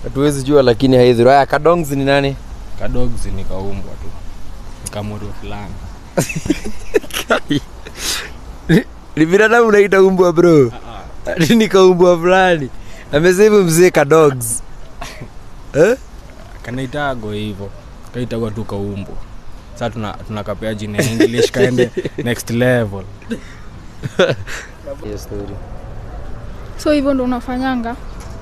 hatuwezi jua lakini haidhuru haya kadongs ni nani kadogs nikaumbwa tu nikamuru fulani ni binadamu unaita umbwa bro Ati ni kaumbwa fulani amesema mzee kadogs eh? kanaitago hivyo kaitagwa tu kaumbwa saa tuna, tunakapea jina ya english kaende next level Hiyo story. so hivyo ndo unafanyanga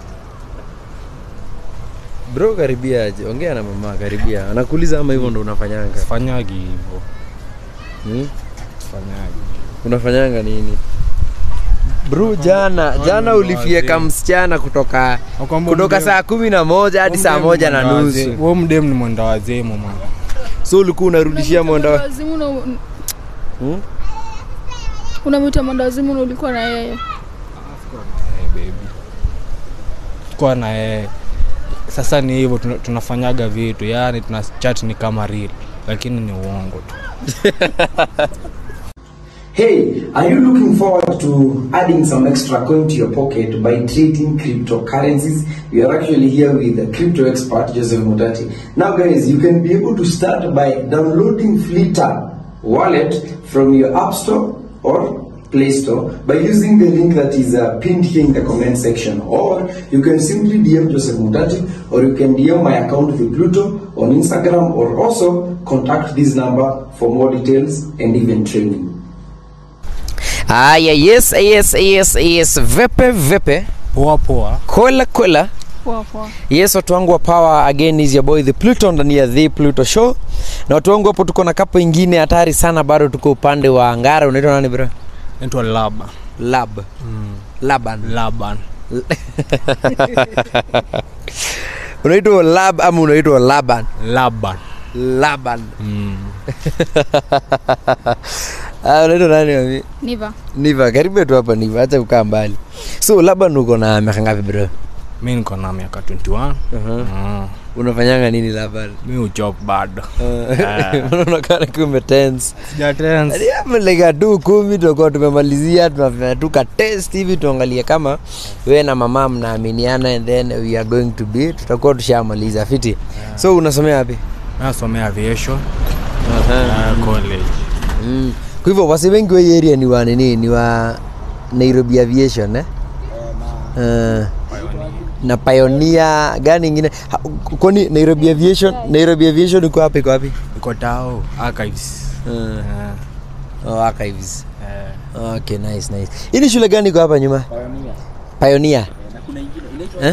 bro karibia aje ongea na mama karibia anakuuliza ama hivyo ndo unafanyanga sifanyagi hivyo hmm? sifanyagi unafanyanga nini bro jana jana ulifieka msichana kutoka Nakwambia kutoka mdem- saa kumi na moja hadi saa mdem moja na ni mwenda waze- nusu huo mdem ni mwenda wazimu man so ulikuwa unarudishia mwenda wa- Wazimu na- Hmm? unamwita mwendawazimu na ulikuwa na yeye hey, baby kwa na yeye sasa ni hivyo tuna- tunafanyaga vitu yani tuna chat ni kama real lakini ni uongo tu Hey, are you looking forward to adding some extra coin to your pocket by trading cryptocurrencies? We are actually here with the crypto expert Joseph Mutati. Now, guys, you can be able to start by downloading Flitter wallet from your App Store or Play Store by using the link that is uh, pinned here in the comment section. Or you can simply DM Joseph Mutati or you can DM my account with Pluto on Instagram or also contact this number for more details and even training. Aya, yes, yes, yes, yes. Vepe vepe, poa poa kola kola. poa poa Yes, watu wangu wa power again is your boy the Pluto ndani ya the Pluto show. Na watu wangu hapo tuko na kapo ingine hatari sana bado tuko upande wa Ngara unaitwa nani bro? naitwa laba Lab. Laban. laban unaitwa Lab ama unaitwa Laban? laban Laban. mm. Ah, unaitwa nani mami? niva Niva, karibu tu hapa Niva, acha kukaa mbali. So Laban uko na miaka ngapi bro? mi niko na miaka 21 Uh-huh. mm. Unafanyanga nini Laban? mi ujob bado unaonekana kiwa umetense Sijatense. lega tu kumi tutakuwa tumemalizia tunafanya tu ka test hivi tuangalie kama we na mama mnaaminiana and then we are going to be tutakuwa tushamaliza fiti so unasomea wapi nasomea aviation uh, college mm. kwa hivyo wasi wengi wa hii area ni wa nini ni wa nairobi aviation eh? uh, na pioneer gani ingine Ha, kwani nairobi aviation nairobi aviation iko wapi iko wapi iko tao archives uh, uh, oh, archives uh, okay nice nice hii ni shule gani iko hapa nyuma pioneer eh?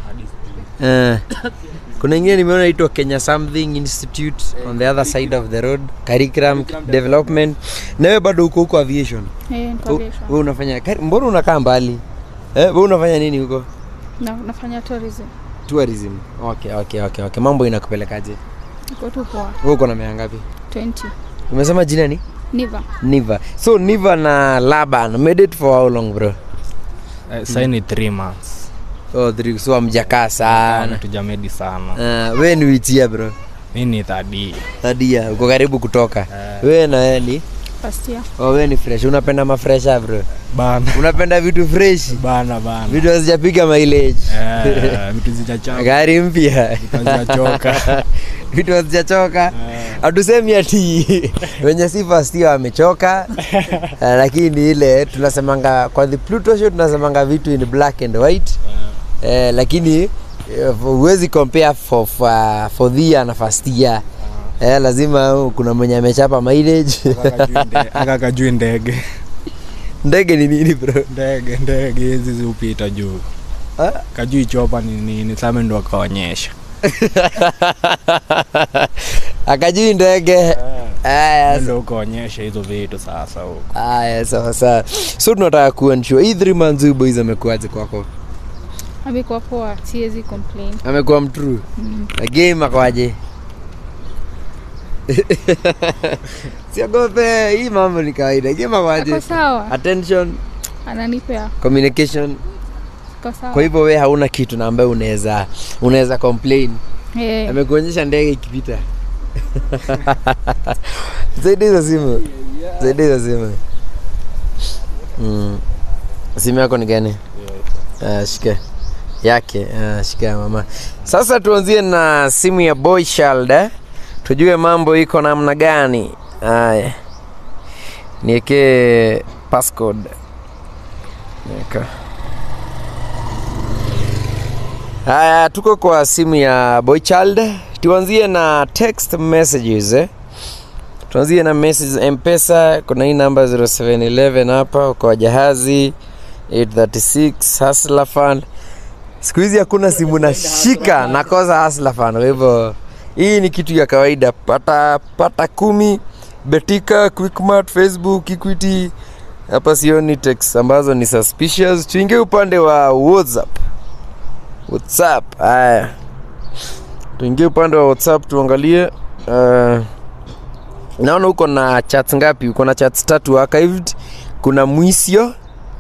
Eh. kuna ingine nimeona itwa kenya something institute on the other side of the road curriculum development nawe bado uko huko aviation Eh, niko U- aviation. we unafanya kari- mbona unakaa mbali eh, we unafanya nini huko Na- nafanya tourism tourism okay okay okay okay mambo inakupelekaje iko tu poa we uko na miaka ngapi 20 umesema jina ni niva niva so niva na laban made it for how long bro uh, saini three months oh, three, so amjakaa sana tujamedi sana uh, we ni witia bro mi ni thadi tadia uko karibu kutoka we na we ni first year oh, we ni fresh unapenda mafresha bro bana unapenda vitu fresh bana bana vitu hazijapiga mileage Eh, vitu zijachoka gari mpya hazijachoka vitu hazijachoka hatusemi ati wenye si first year wamechoka eh, lakini ile tunasemanga kwa the pluto show tunasemanga vitu in black and white eh, lakini eh, huwezi compare for, for, for the year na first year eh, lazima kuna mwenye amechapa mileage aka kajui ndege ndege ni nini bro ndege ndege hizi ziupita juu Ah? kajui chopa ni nini same ndo akaonyesha akajui ndege aya ndo ukaonyesha hizo vitu sasa huko aya sawa sawa so tunataka kuensure hii three months huyu boys amekuaje kwako amekuwa poa siwezi complain amekuwa mtrue na game akwaje siogope hii mambo ni kawaida game akwaje ako sawa attention ananipea communication ako sawa kwa hivyo we hauna kitu na ambayo unaweza unaweza complain Eh, amekuonyesha ndege ikipita zaidi hizo simu zaidi hizo simu mm. simu yako ni gani uh, shike yake uh, shika ya mama sasa tuanzie na simu ya boy child eh? tujue mambo iko namna gani haya niekee passcode Nika. haya tuko kwa simu ya boy child tuanzie na text messages eh? tuanzie na message mpesa kuna hii namba 0711 hapa kwa jahazi 836 Hustler Fund. Siku hizi hakuna simu nashika nakosa Hustler Fund. Kwa hivyo hii ni kitu ya kawaida. Pata pata kumi, Betika, Quickmart, Facebook, Equity. Hapa sioni text ambazo ni suspicious. Tuingie upande wa WhatsApp. WhatsApp. Haya. Tuingie upande wa WhatsApp tuangalie uh, naona uko na chats ngapi? Uko na chats tatu archived. Kuna Mwisio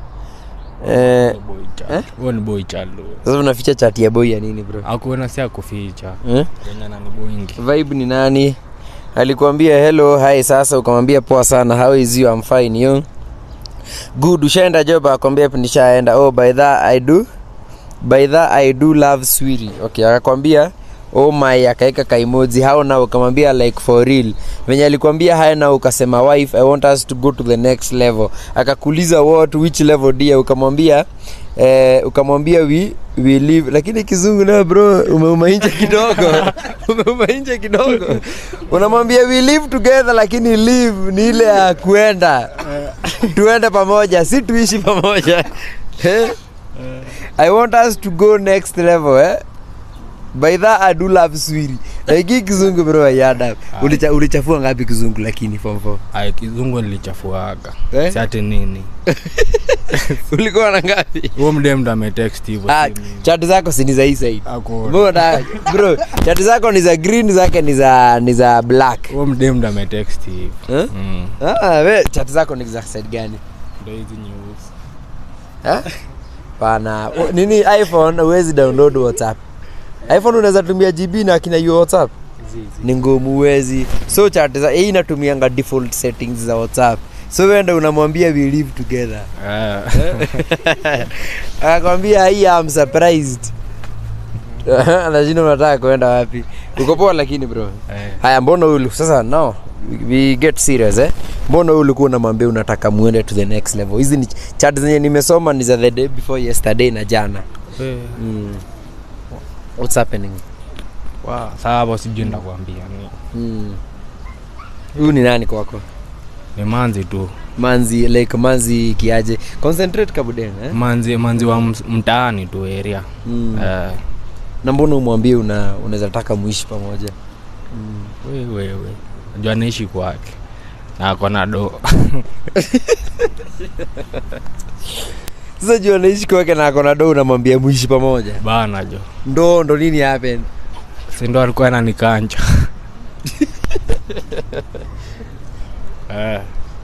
eh, Boy child. Eh? Huo ni boy child huo. sasa unaficha chat ya boy ya nini bro? Hakuona si akuficha. Eh? Wenye nani boingi. Vibe ni nani? Alikuambia hello, hi sasa ukamwambia poa sana, how is you? I'm fine you. Good, ushaenda job akwambia nishaenda. Oh, by that I do. By that I do love sweetie. Okay, akakwambia oh my akaeka kaimoji how now ukamwambia like for real venye alikwambia haya na ukasema wife i want us to go to the next level akakuuliza what which level dia ukamwambia eh, ukamwambia we, we live lakini kizungu nayo bro umeumainja kidogo umeumainja kidogo unamwambia we live together lakini live ni ile ya kuenda tuende pamoja si tuishi pamoja eh? i want us to go next level eh? by that I do love swiri lakini kizungu bro yada Ulicha, ulichafua ngapi kizungu lakini form 4 Ai kizungu nilichafuaga. Eh? Si ati nini. ulikuwa na ngapi Huo mdem ndo ametext hivyo. ah, si mimi. chat zako si ni za hii side Hakuona. mbona bro chat zako ni za green zake ni za ni za black Huo mdem ndo ametext hivyo. eh? Mm. ah, we chat zako ni za side gani Ndo hizi nyeusi. eh? pana o- nini iphone huwezi download whatsapp iphone unaweza tumia gb na akina hiyo whatsapp ni ngumu huwezi so chat za hii inatumianga default settings za whatsapp so wenda unamwambia we live together Ah. akakwambia hii am surprised anashinda unataka kuenda wapi uko poa lakini bro Eh. haya mbona ulu sasa no we- we get serious eh mbona wewe ulikuwa unamwambia unataka muende to the next level hizi ni chat zenye nimesoma ni za the day before yesterday na jana Eh. mm. what's happening Wow. Sasa hapo sijui ndakwambia ni. Mm. huyu ni nani kwako Ni manzi tu. manzi like manzi kiaje concentrate kabuden eh? Manzi manzi wa ms- mtaani tu area. mm. Eh. na mbona umwambie una unaweza taka muishi pamoja We we we. Najua naishi kwake. Na ako na do. sasa juu anaishi kwake na akona do unamwambia muishi pamoja Bana jo. ndo ndo nini happen Si ndo alikuwa ananikanja. Eh.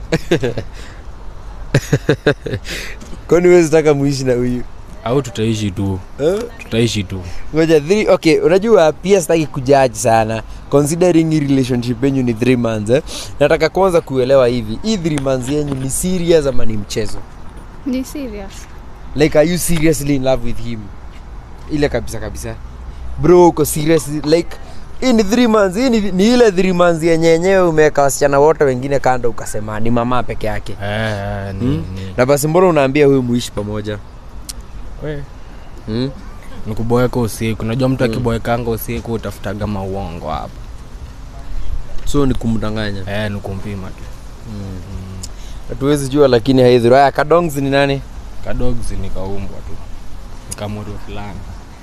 kwani huwezi taka muishi na huyu Au tutaishi tu. Eh? Tutaishi tu. ngoja three okay unajua pia sitaki kujaji sana considering hii relationship yenyu ni three months eh? nataka kwanza kuelewa hivi hii three months yenyu ni serious ama ni mchezo Ni serious. like are you seriously in love with him ile kabisa kabisa bro uko serious like hii ni three months hii ni, ni ile three months yenye yenyewe umeweka wasichana wote wengine kando ukasema ni mama peke yake Eh, eh, ni, Hmm? ni. na basi mbona unaambia huyu muishi pamoja We. hmm? Ni kuboeka usiku. Najua mtu akiboekanga usiku utafutaga mauongo hapo. so ni kumdanganya Eh, ni kumpima tu. hatuwezi jua lakini haidhuru haya kadongs ni nani Kadogs ni kaumbwa tu. Ni kamorio fulani.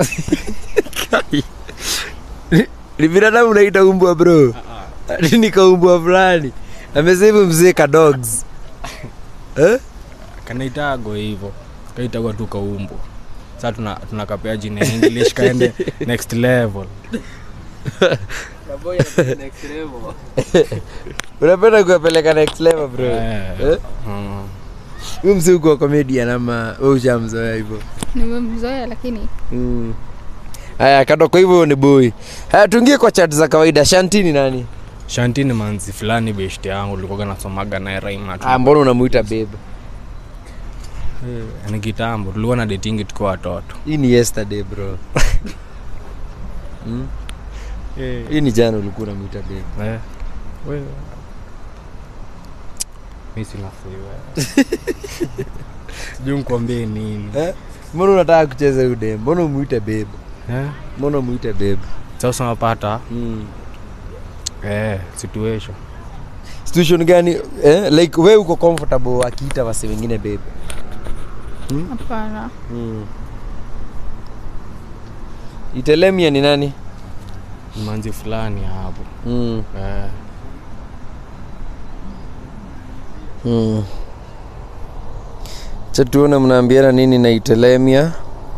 ni binadamu unaita umbwa bro ni kaumbwa fulani amesema mzee kadogs eh? Kanaitago hivyo. Kaitagwa tu kaumbwa. Sasa tuna tunakapea jina ya English kaende next level. unapenda kuwapeleka next level bro Eh. Eh? Mm. huyu mzee uko comedian ama wewe ushamzoea hivyo Nimemzoea lakini Mm. haya kado kwa hivyo ni boy haya tuingie kwa chat za kawaida shanti ni nani Shanti ni manzi fulani beshte yangu ulikuwa nasomaga naye Raima tu. ah, mbona unamuita babe Eh, ni kitambo tulikuwa na datingi tukiwa watoto hii ni yesterday bro hmm? hii ni jana ulikuwa unamwita babe Eh, wewe. mi sina siwe sijui nikuambie nini eh? mbona unataka kucheza ude mbona umwite babe Eh, mbona umwite babe sasa unapata mm. eh, situation situation gani eh? like we uko comfortable akiita wase wengine babe hapana mm. itelemia ni nani Ni manzi fulani hapo mm. eh, mm. cha tuone mnaambiana nini na itelemia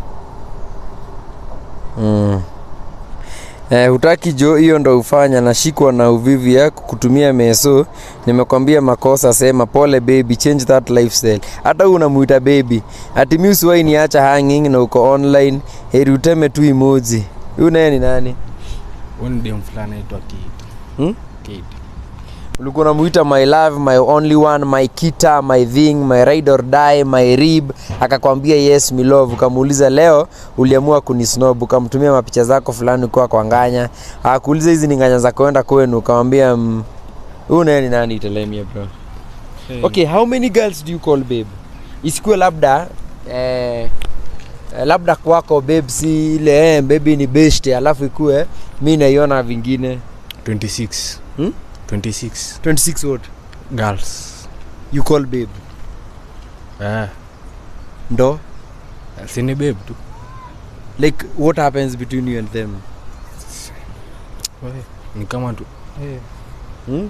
mm. Eh, hutaki jo hiyo ndo ufanya nashikwa na uvivu yako kutumia meso nimekwambia makosa sema pole baby change that lifestyle hata huu unamuita baby ati mi usiwai niacha hanging na uko online heri uteme tu emoji huyu naye ni nani huyu ni dem fulani aitwa Kate. Hmm? Kate. ulikuwa unamuita my love my only one my kita my thing my ride or die my rib akakwambia yes my love ukamuuliza leo uliamua kunisnob ukamtumia mapicha zako fulani ukiwa kwa nganya akakuuliza hizi ni nganya za kwenda kwenu ukamwambia mm, huyu naye ni nani itelemia bro Eh, okay how many girls do you call babe isikuwe labda eh, eh, labda kwako babe si ile eh, baby ni best alafu ikue mi naiona vingine 26 Hmm? 26 26 what girls you call babe eh, ndo sini babe tu like what happens between you and them Wewe, ni kama tu eh, hmm?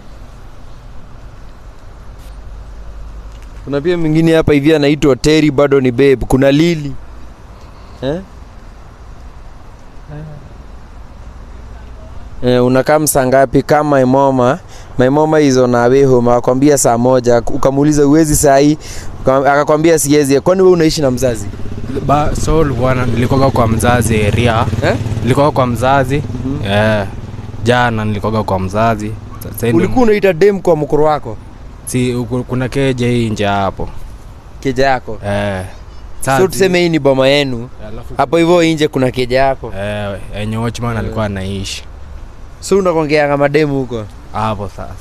kuna pia mwingine hapa hivi anaitwa Terry bado ni babe kuna Lili eh? Eh, unakaa msaa ngapi kama my mama my mama is on her way home akakwambia saa moja ukamuuliza uwezi saa hii Uka- akakwambia siwezi kwani wewe unaishi na mzazi ba so ulikuwa na- nilikoga kwa mzazi area eh? nilikoga kwa mzazi Mhm. eh, jana nilikoga kwa mzazi Sasa hivi ulikuwa unaita dem kwa mkuru wako si uku- kuna keje hii nje hapo keja yako eh, so sasa- tuseme hii ni boma yenu alafu hapo hivyo nje kuna keja yako eh, enye watchman alikuwa anaishi so unakongeanga mademu huko hapo sasa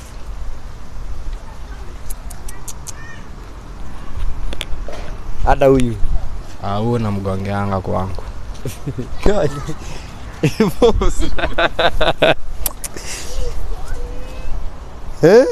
hata huyu Ah, huo namgongeanga kwangu Eh?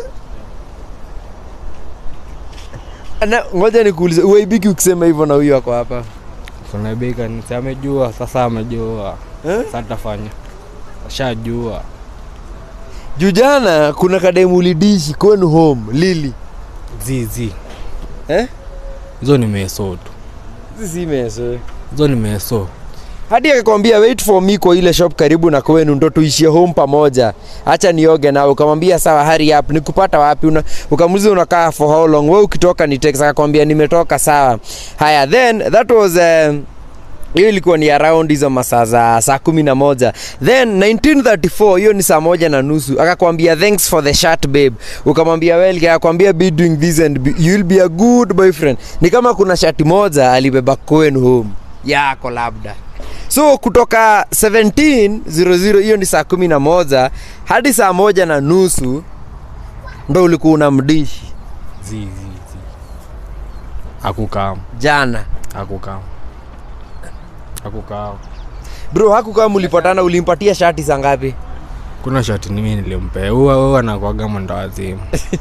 Na, ngoja nikuulize uaibiki ukisema hivyo na huyu ako hapa kunabika nisi amejua sasa amejua Eh? sasa tafanya ashajua juu jana kuna kademu ulidishi kwenu home lili zizi eh? hizo ni meso tu sisi meso hizo ni meso hadi akakwambia wait for me kwa ile shop karibu na kwenu ndo tuishie home pamoja hacha nioge na ukamwambia sawa hurry up nikupata wapi una, ukamuliza unakaa for how long we ukitoka ni text akakwambia nimetoka sawa haya then that was um, hiyo ilikuwa ni around hizo masaa za saa kumi na moja then 1934 hiyo ni saa moja na nusu akakwambia thanks for the shirt babe ukamwambia well akakwambia be doing this and be, you'll be a good boyfriend ni kama kuna shati moja alibeba kwenu home yako labda so kutoka 1700 hiyo ni saa kumi na moja hadi saa moja na nusu ndo ulikuwa unamdishi zizi zi. akukam jana akukam akukam bro haku kama ulipatana ulimpatia shati saa ngapi kuna shati nimi nilimpea huwa huwa anakwaga mwenda wazimu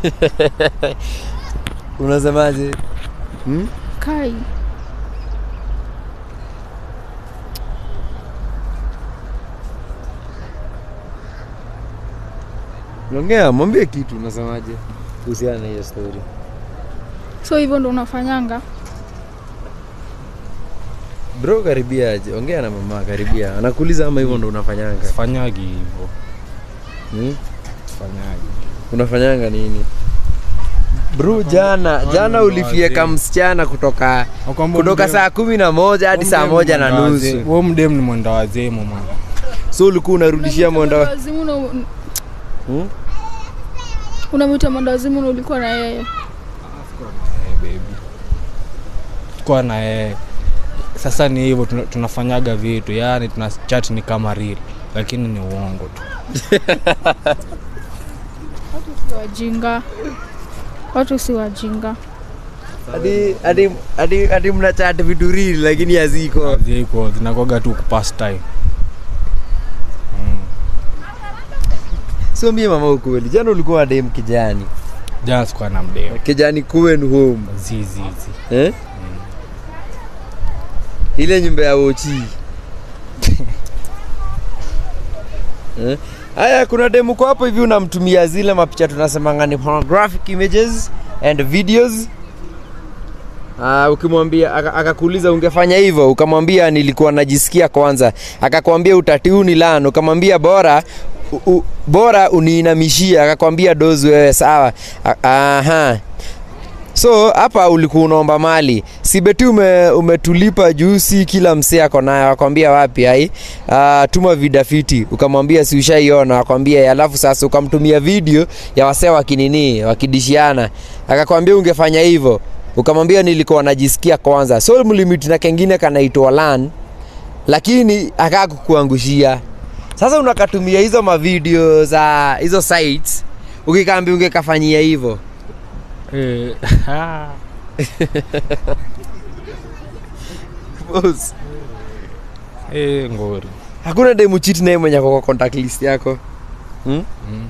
unasemaje hmm? kai ongea mwambie kitu unasemaje kuhusiana na hiyo story so hivyo ndo unafanyanga bro karibia aje ongea na mama karibia anakuuliza ama hivyo ndo unafanyanga sifanyagi hivo hmm? sifanyagi unafanyanga nini bro jana jana ulifieka msichana kutoka kutoka saa kumi na moja hadi saa moja na nusu huo mdem ni mwenda wazimu man so ulikuwa unarudishia mwenda wa- wazimu na hmm? unamwita mwenda wazimu na ulikuwa na yeye Eh, baby. kuwa na yeye sasa ni hivyo tuna- tunafanyaga vitu yani tuna chat ni kama real lakini ni uongo tu Watu si wajinga, watu si wajinga. hadi hadi hadi hadi mnachat vitu real lakini haziko ziko zinakuwaga tu kupass time sio mie mama ukweli jana ulikuwa na dem kijani jana sikuwa na mdeo kijani kuwen home zizizi eh? ile nyumba ya wochi Eh? haya kuna demu kwa hapo hivi unamtumia zile mapicha tunasemanga ni pornographic images and videos Uh, ukimwambia aka- akakuuliza ungefanya hivyo ukamwambia nilikuwa najisikia kwanza akakwambia utatiuni lan ukamwambia bora u, u, bora uniinamishie akakwambia dozi wewe sawa A- aha so hapa ulikuwa unaomba mali sibeti ume, umetulipa juu si kila msee ako nayo akwambia wapi ai uh, tuma vidafiti ukamwambia si ushaiona akwambia alafu sasa ukamtumia video ya wasee wakinini wakidishiana akakwambia ungefanya hivyo ukamwambia nilikuwa najisikia kwanza so mlimiti na kengine kanaitwa lan lakini akaa kukuangushia sasa unakatumia hizo mavideo za hizo sites ukikaambia ungekafanyia hivyo Eh, Boss. eh, ngori hakuna demu chiti naye mwenye ako kwa contact list yako hmm? Mm.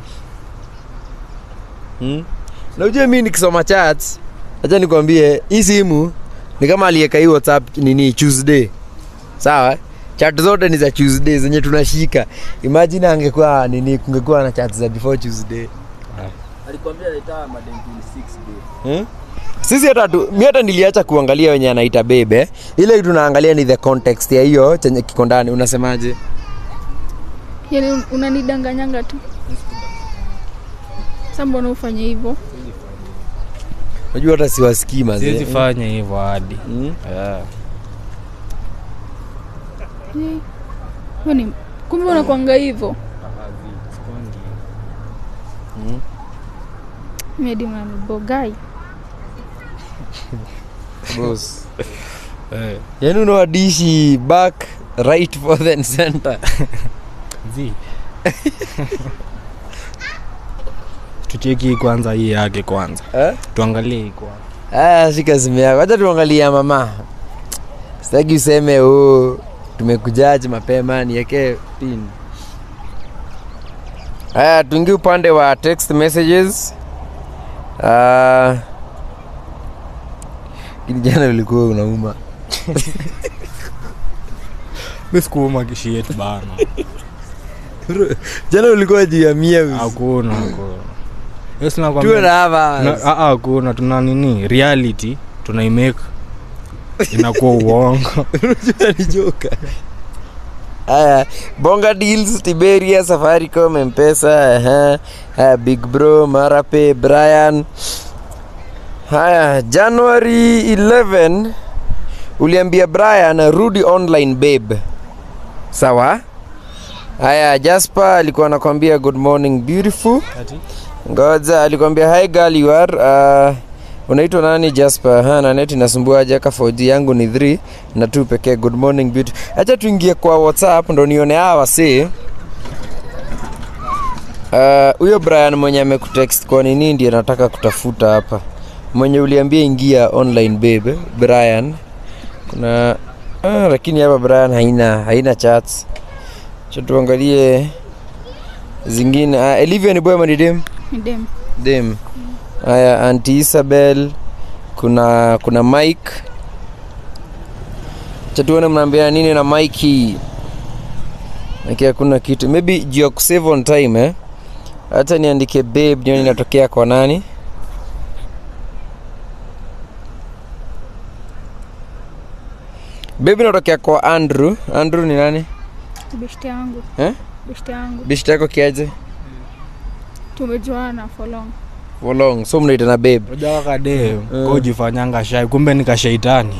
Hmm? na ujue mi nikisoma chats acha nikwambie hii simu ni kama alieka hii whatsapp nini tuesday sawa chat zote ni za tuesday zenye tunashika imagine angekuwa nini kungekuwa na chat za before tuesday alikwambia anaita madem 26 day hmm? sisi hata tu, mi hata niliacha kuangalia wenye anaita bebe ile tunaangalia ni the context ya hiyo chenye kiko ndani unasemaje Yani un- unanidanganyanga tu. Sasa mbona ufanye hivyo? unajua hata siwasikii mazee. siwezi fanya hivyo hadi Hmm? yeah. Eh, wewe ni kumbe unakwanga hivyo. Medi mnanibogai. Boss. Eh, yaani unawadishi back right forth and center zi tucheki kwanza hii yake kwanza eh? tuangalie hii kwanza aya shika simu yako hacha tuangalia mama sitaki useme oh, tumekujaji mapema nieke pin haya tuingie upande wa text messages uh, jana ulikuwa unauma mi sikuuma kishi yetu bana jana ulikuwa juu ya mia hakuna hakuna Yes, tuwe nakwambia- na hapa Na- ah, ah, hakuna tuna nini reality tunaimake inakuwa uongo ni joka haya bonga deals tiberia safaricom mpesa aha. haya big bro marape brian haya january 11 uliambia brian rudi online babe sawa haya jasper alikuwa anakwambia good morning beautiful ngoja alikwambia hi girl you are uh, unaitwa nani jasper ha na neti nasumbuaje aka 4G yangu ni 3 na 2 pekee good morning beauty acha tuingie kwa whatsapp ndo nione hawa wasee Ah, huyo uh, brian mwenye amekutext kwa nini ndiye nataka kutafuta hapa mwenye uliambia ingia online babe brian kuna ah, lakini hapa brian haina haina chats cha tuangalie zingine ah, elivia ni boy ama ni dem Ni dem. dem haya anti isabel kuna kuna mike chatuone mnaambia nini na mike Mike hakuna kitu maybe juu ya kusave on time eh hata niandike babe nione inatokea kwa nani babe inatokea kwa andrew andrew ni nani Beshte yangu. Eh? Beshte yangu. bishti yako kiaje Tumejuana for long. for long so mnaitana babe ujakade kojifanyanga shai kumbe ni kashaitani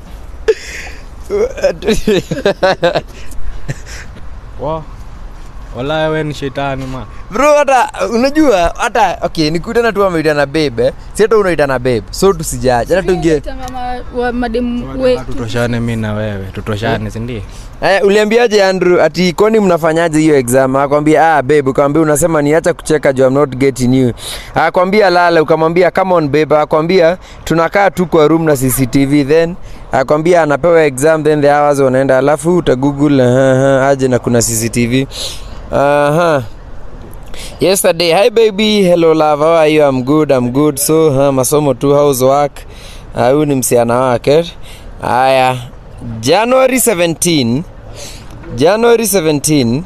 wa wala we ni shetani ma bro hata unajua hata okay nikuitana tu ameitana babe eh. si hata unaitana babe so tusijaje hata tuingie Naitanga ma- wa- mademu wetu tutoshane mi na wewe tutoshane sindio Eh, uliambiaje Andrew ati kwani mnafanyaje hiyo exam? Akwambia ah babe, ukamwambia unasema niacha kucheka juu I'm not getting you. Akwambia lala, ukamwambia come on babe, akwambia tunakaa tu kwa room na CCTV then akwambia anapewa exam then the hours wanaenda alafu uta google uh, uh, aje na kuna CCTV. Aha. Yesterday, hi baby, hello love, how are you? I'm good, I'm good. So, huh, masomo tu, how's work? Ah, Huyu ni msichana wake. Haya, January 17 January 17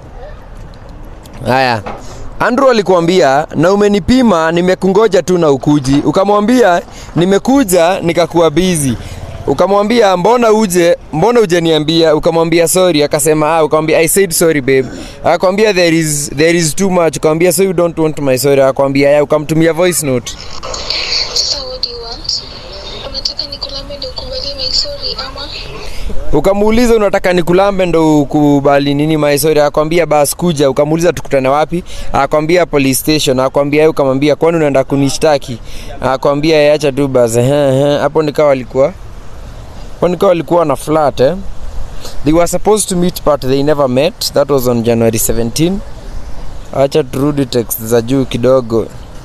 haya Andrew alikuambia na umenipima nimekungoja tu na ukuji ukamwambia nimekuja nikakuwa busy ukamwambia mbona uje mbona ujaniambia ukamwambia sorry akasema ah ukamwambia i said sorry babe akwambia there is there is too much ukamwambia so you don't want my sorry akwambia ya ukamtumia voice note Sasa what do you want? Unataka nikulambe ndio ukubali my sorry ama ukamuuliza unataka nikulambe ndo ukubali nini maisori akwambia bas kuja ukamuuliza tukutane wapi akwambia police station akwambia yeye ukamwambia kwani unaenda kunishtaki akwambia acha tu bas ehe, ehe. hapo nikawa walikuwa hapo nikawa walikuwa na flat eh they were supposed to meet but they never met that was on January 17 acha turudi text za juu kidogo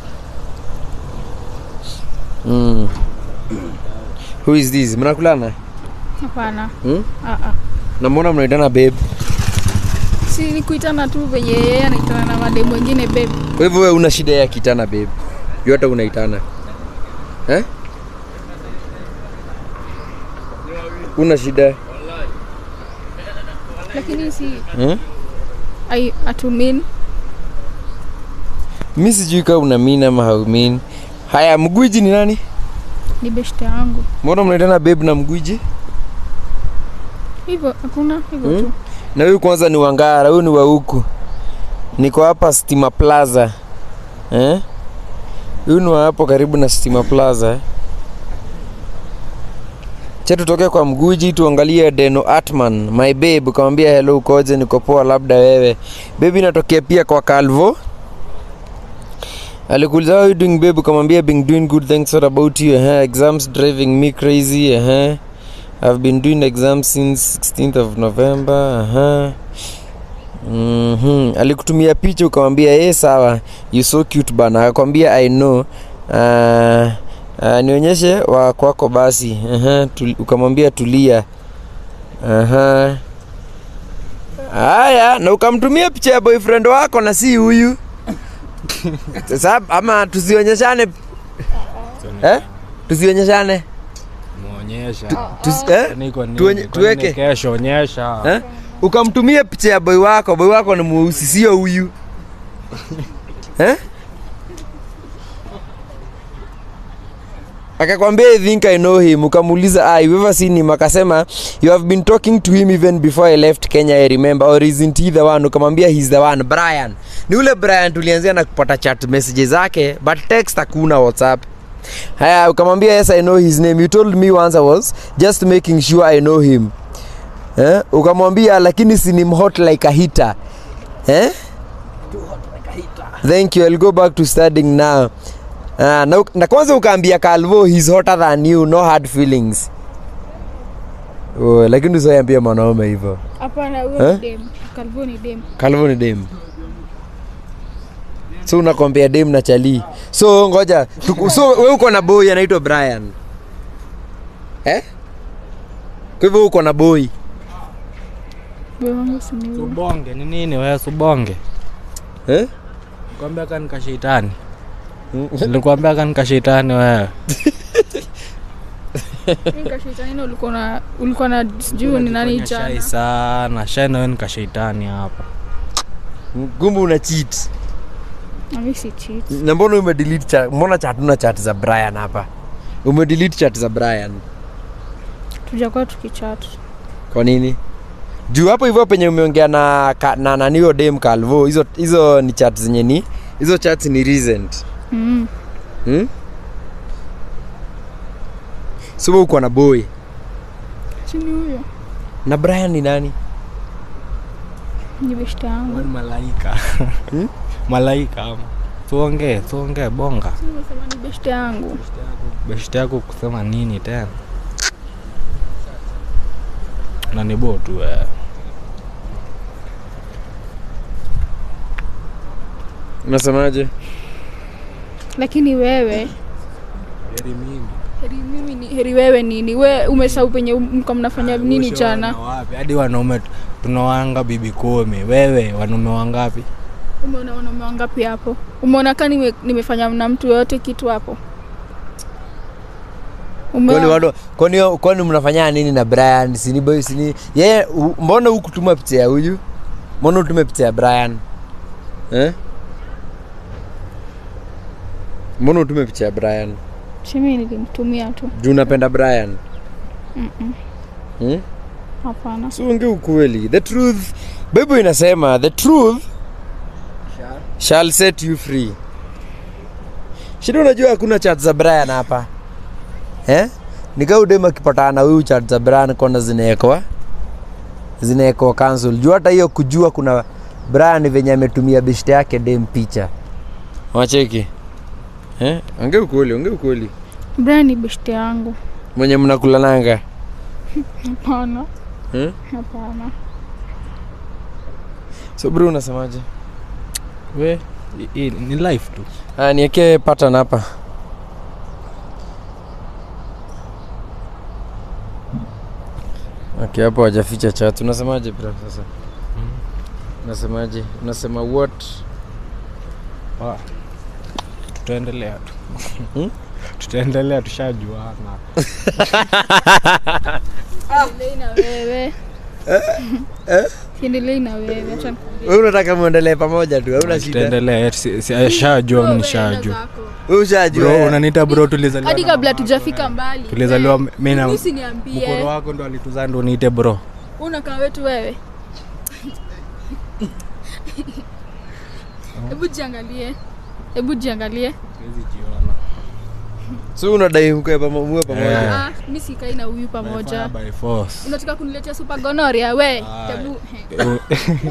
mm. who is this mnakulana hapana hmm? Ah, ah. na mbona mnaitana babe si ni kuitana tu venye yeye anaitana na mademu wengine babe kwa hivyo wewe una shida ya kitana babe juu hata unaitana eh? una shida lakini si hmm? ai atumin mi sijui kaa una mean ama haumin haya mgwiji ni nani ni beshte yangu mbona mnaitana babe na mgwiji hivyo hakuna hivyo Hmm? tu na huyu kwanza ni wangara huyu ni wa huku niko hapa stima plaza eh? huyu ni wa hapo karibu na stima plaza eh? cha tutoke kwa mguji tuangalie deno atman my babe ukamwambia hello ukoje niko poa labda wewe bebi natokea pia kwa calvo alikuuliza how you doing babe ukamwambia been doing good thanks what about you uh exams driving me crazy uh I've been doing exams since 16th of November. Uh-huh. Mm-hmm. Alikutumia picha ukamwambia ye sawa, you so cute bana. Akakwambia I know. Uh, uh, nionyeshe wa kwako basi. Uh-huh. Tul, ukamwambia tulia. Uh-huh. Haya, na ukamtumia picha ya boyfriend wako na si huyu. Sasa ama tusionyeshane eh? Tusionyeshane. muonyesha Tusi, eh? Niko nini? Tuonye- Kwa nini tuweke. kesho onyesha eh? ukamtumia picha ya boy wako boy wako ni mweusi sio huyu eh? akakwambia i think i know him ukamuuliza ah, you ever seen him akasema you have been talking to him even before i left kenya i remember or isn't he the one ukamwambia he's the one brian ni ule brian tulianzia na kupata chat messages zake but text hakuna whatsapp haya ukamwambia yes i know his name you told me once i was just making sure i know him eh? ukamwambia lakini si ni hot like a hitter eh? thank you i'll go back to studying now uh, na, uk- na kwanza ukaambia calvo he's hotter than you no hard feelings oh, lakini usiambia mwanaume hivyo hapana huyo Eh? ni dem kalvo ni dem calvo ni dem so unakombea dem na chali so ngoja tuku, so we uko na boy anaitwa brian eh? kwa hivyo uko na boy boy wangu si ni huyo subonge ni nini wewe subonge eh? kwambia kani kashetani nilikwambia kani kashetani wewe Mimi kashetani na ulikuwa na ulikuwa na sijui ni nani Unajifanya shy jana sana shy na wewe ni kashetani hapa kumbe una cheat na mimi si cheat na mbona umedelete chat mbona chat una chat za brian hapa umedelete chat za brian tujakuwa tukichat kwa nini juu hapo hivyo penye umeongea na ka- na nanio dem calvo hizo hizo ni chat zenye ni hizo chats ni recent mm. hmm? so uko na boy si ni huyo na brian ni nani ni beshte yangu Wewe ni malaika malaika ama tuongee tuongee bonga Si nimesema ni beshte yangu beshte yako kusema nini tena na ni bo tu eh. unasemaje lakini wewe heri mimi heri mimi ni heri wewe nini we umesahau penye mko mnafanya nini jana Ushaona wapi hadi wanaume tu- tunawanga bibi kumi wewe wanaume wangapi umeona wanaume wangapi hapo umeona ka nime, nimefanya na mtu yoyote kitu hapo kwani Umeona? wado kwani kwani mnafanya nini na Brian sini boy sini yeye u- mbona hukutuma picha ya huyu mbona utume picha ya Brian eh mbona utume picha ya Brian Simi nilimtumia tu juu unapenda Brian Mm-mm. hmm? hapana so ongea ukweli the truth bible inasema the truth shall set you free shida unajua hakuna chat za brian hapa eh? nikaudem akipatana na huyu chat za brian kona zinaekwa zinaekwa cancel juu hata hiyo kujua kuna brian venye ametumia beshte yake dem picha wacheki eh? ongea ukweli ongea ukweli Brian ni beshte yangu mwenye mnakulananga hapana eh? hapana so bro unasemaje we i- i- ni life tu Ah, niekee pattern hapa okay, hapo hajaficha chat unasemaje bro sasa unasemaje unasema what Ah, tutaendelea tu Hmm? tutaendelea tushajuana Siendelei na wewe siendelei na wewe acha wewe unataka muendelee pamoja tu hauna shida tutaendelea eh, si- si- eh, shajua mi Wewe nishajua enda zako. wewe ushajua bro eh? unaniita bro tulizaliwa hadi na kabla mama tujafika yako, mbali eh. tulizaliwa Wewe, mi na mimi mkoro usiniambie wako ndo alituzaa ndo niite bro unakaa wetu wewe hebu jiangalie hebu jiangalie so unadai mkwe pamo- muwe pamoja Eh. ah, mi sikai na huyu pamoja By force. unataka kuniletea super gonoria we Aye. hebu he, U-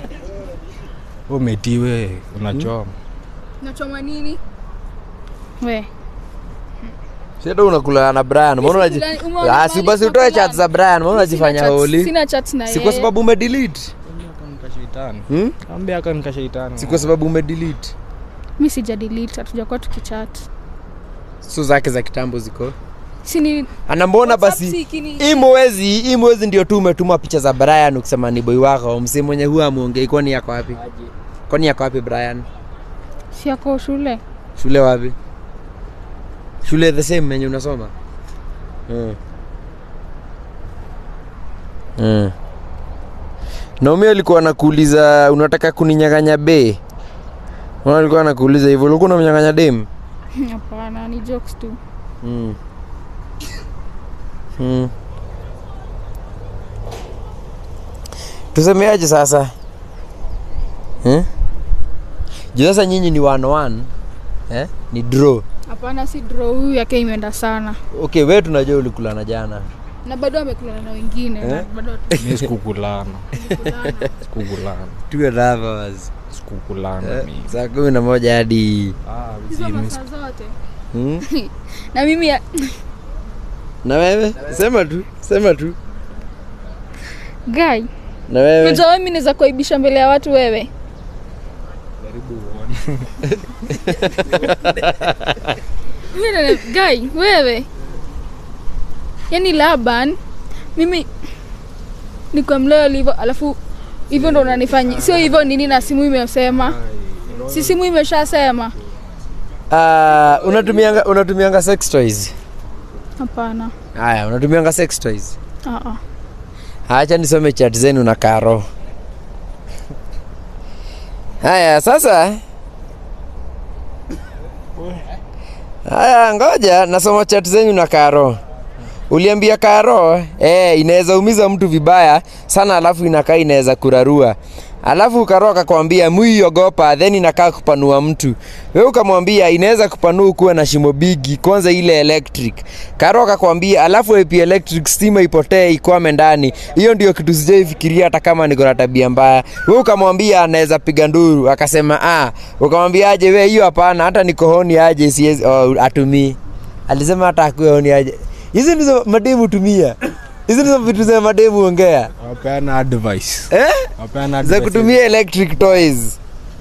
umetiwe unachoma nachoma nini we Shida unakula na Brian mbona unaji Umeona Ah, mahali si basi utoe tunakula? chat za Brian mbona unajifanya Sina chat- holi sina chat na si kwa yeye. sababu umedelete hmm? ambia aka nikashaitani si kwa sababu umedelete mi sijadelete hatujakuwa tukichat so zake za kitambo ziko sini ana mbona WhatsApp basi si kini- hii mwezi hii mwezi ndio tu umetuma picha za Brian ukisema ni boy wako msee mwenye huwa amuongei kwani yako wapi kwani yako wapi Brian si yako shule shule wapi shule the same yenye unasoma mm. Mm. Naomi alikuwa anakuuliza unataka kuninyang'anya be Mbona alikuwa anakuuliza hivyo ulikuwa unamnyang'anya dem hapana ni jokes tu mm. Mm. tusemeaje sasa eh? juu sasa nyinyi ni one one eh? ni draw hapana si draw huyu yake imeenda sana okay we tunajua ulikulana jana na bado amekulana na wengine na Eh? bado mi sikukulana hatukulana. sikukulana two and a half hours sikukulana eh? mimi saa kumi na moja hadi Ah, hizo zi- mi masaa zote hmm? na mimi ya- na wewe sema tu sema tu guy na wewe unajua wewe mimi naweza kuaibisha mbele ya watu wewe jaribu uone. Mimi na- guy wewe yaani laban mimi nikuwa mloyal hivyo alafu hivyo ndo unanifanya sio hivyo nini na simu imesema si simu imeshasema uh, unatumianga unatumianga sex toys hapana haya unatumianga sex toys Ah, ah. hacha nisome chat zenu na karo haya sasa haya ngoja nasoma chat zenu na karo uliambia karo eh, inaweza umiza mtu vibaya sana alafu inakaa inaweza kurarua alafu karo akakwambia muiogopa then inakaa kupanua mtu we ukamwambia inaweza kupanua ukuwe na shimo bigi kwanza ile electric karo akakwambia alafu ap electric stima ipotee ikwame ndani hiyo ndio kitu sijaifikiria hata kama niko na tabia mbaya we ukamwambia anaweza piga nduru akasema ah ukamwambia aje we hiyo hapana hata nikohoni aje siwezi oh, atumii alisema hata akuwe honi aje hizi ndizo mademu tumia hizi ndizo vitu za mademu ongea wapeana advice eh? wapeana za advice. kutumia electric toys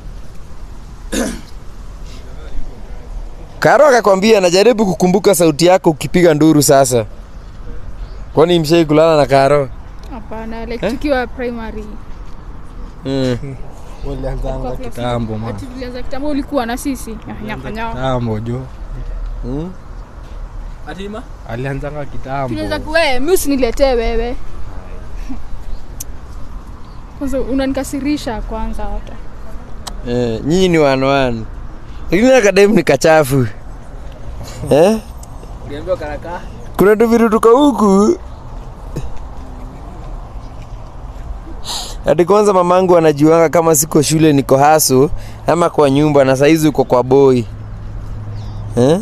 karo akakwambia najaribu kukumbuka sauti yako ukipiga nduru sasa kwani mshai kulala na karo hapana like tukiwa primary mm. Walianzanga kitambo ma Ati tulianza kitambo ulikuwa na sisi nyafanya kitambo jo Mm. Atima? alianzanga kitambo tunaweza kuwe mi usiniletee wewe kwanza unanikasirisha kwanza hata Eh, nyinyi ni wanwan lakini akademu ni kachafu eh? Uliambiwa karaka? kuna tuvitu tuko huku hadi kwanza mamangu anajuanga kama siko shule niko haso ama kwa nyumba na saizi uko kwa boy eh?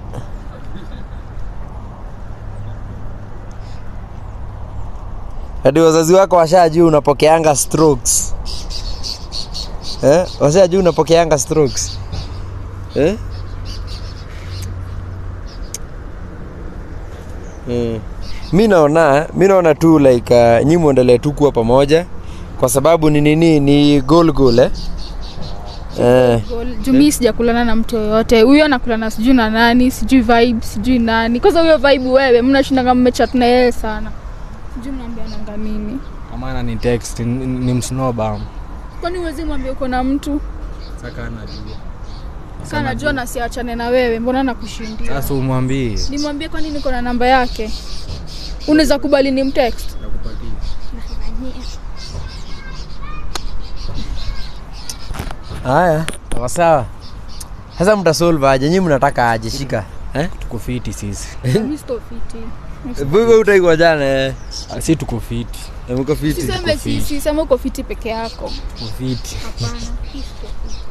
hadi wazazi wako washajua unapokeanga strokes eh? washajua unapokeanga strokes eh? Mm. mi naona mi naona tu like uh, nyi muendelee tu kuwa pamoja kwa sababu ni nini ni goal goal eh? Eh, jumi sijakulana na mtu yoyote huyo anakulana sijui na nani sijui vibe sijui nani kwanza huyo vibe wewe mnashindanga mmechat na yeye sana sijui mnaambiananga nini amana ni text ni, ni msnobam kwani uwezi mwambia uko na mtu saka anajua saa najua nasiachane na wewe mbona nakushindia sasa umwambie nimwambie kwani niko na namba yake unaweza kubali ni mtext haya sawa sawa sasa mtasolve aje nyi mnataka aje shika eh? tuko fiti sisi Mi siko fiti. wewe utaikwa jana eh? Ah, si tuko fiti Eh, mko fiti siseme sisi sema uko fiti peke yako tuko fiti hapana mi siko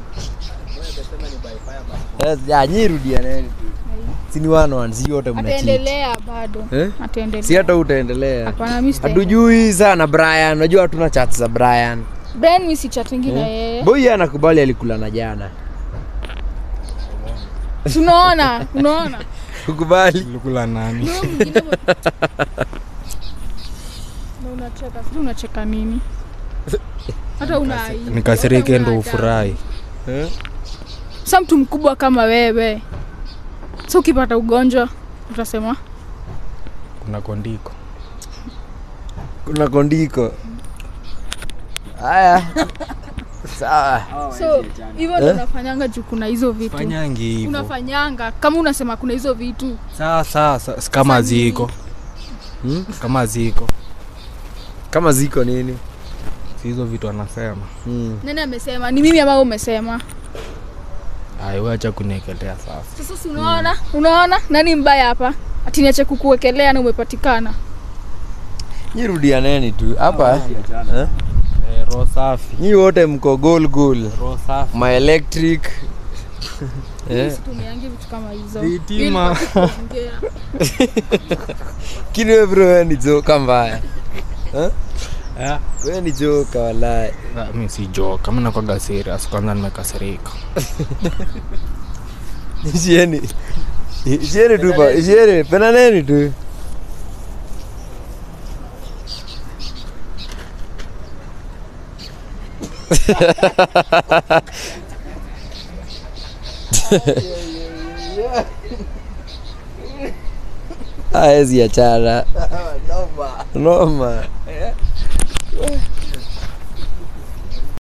fiti. Eh, ya, nyi rudianeni tu sini one one si yote mnachi ataendelea bado eh? ataendelea si hata utaendelea hapana mi sitaendelea. hatujui sana brian unajua hatuna chat za brian Brian mi si chatingi na yeye boy yeye anakubali alikula na jana unaona unaona kukubali ulikula nani Huyo mwingine mwe- Na unacheka sijui unacheka nini hata una aibu. nikasirike Hata ndo una ufurahi eh? sa mtu mkubwa kama wewe sa ukipata ugonjwa utasema kuna kondiko kuna kondiko haya sawa so hivyo ndo unafanyanga juu kuna hizo vitu fanyangi hivo unafanyanga kama unasema kuna hizo vitu saa saa saa- si kama Sasa nini? ziko Hmm? kama ziko kama ziko nini si hizo vitu anasema hmm. nani amesema ni mimi ambao umesema aiwacha kuniekelea sasa sasa si unaona unaona nani mbaya hapa ati niache kukuwekelea na umepatikana nyi rudianeni tu hapa eh? Eh, roho safi nyi wote mko gol gol roho safi ma electric eh? situmiangi vitu kama hizo Vitima. Ili kuongea. kini we bro we ni joka mbaya eh? Eh, we ni joka walai ah, mi si joka mi nakwaga serious kwanza nimekasirika ishieni ishieni tu pa ishieni penaneni tu aezi achana noma